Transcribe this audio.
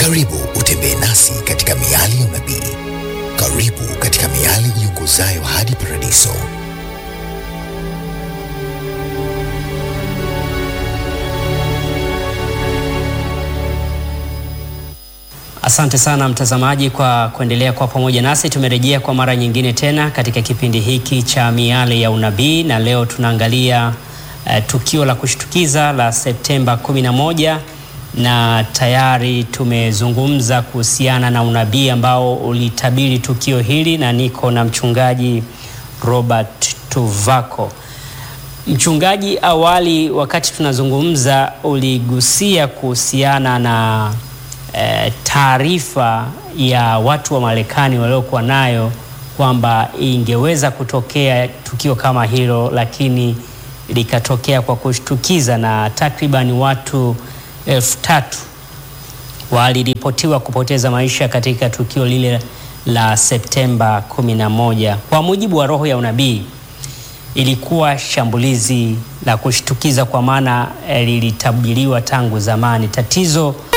Karibu utembee nasi katika miali ya unabii. Karibu katika miali iongozayo hadi paradiso. Asante sana mtazamaji kwa kuendelea kwa pamoja nasi. Tumerejea kwa mara nyingine tena katika kipindi hiki cha miale ya unabii, na leo tunaangalia uh, tukio la kushtukiza la Septemba 11 na tayari tumezungumza kuhusiana na unabii ambao ulitabiri tukio hili, na niko na mchungaji Robert Tuvako. Mchungaji, awali wakati tunazungumza uligusia kuhusiana na E, taarifa ya watu wa Marekani waliokuwa nayo kwamba ingeweza kutokea tukio kama hilo, lakini likatokea kwa kushtukiza na takriban watu elfu tatu waliripotiwa kupoteza maisha katika tukio lile la Septemba 11. Kwa mujibu wa roho ya unabii, ilikuwa shambulizi la kushtukiza kwa maana lilitabiriwa tangu zamani. Tatizo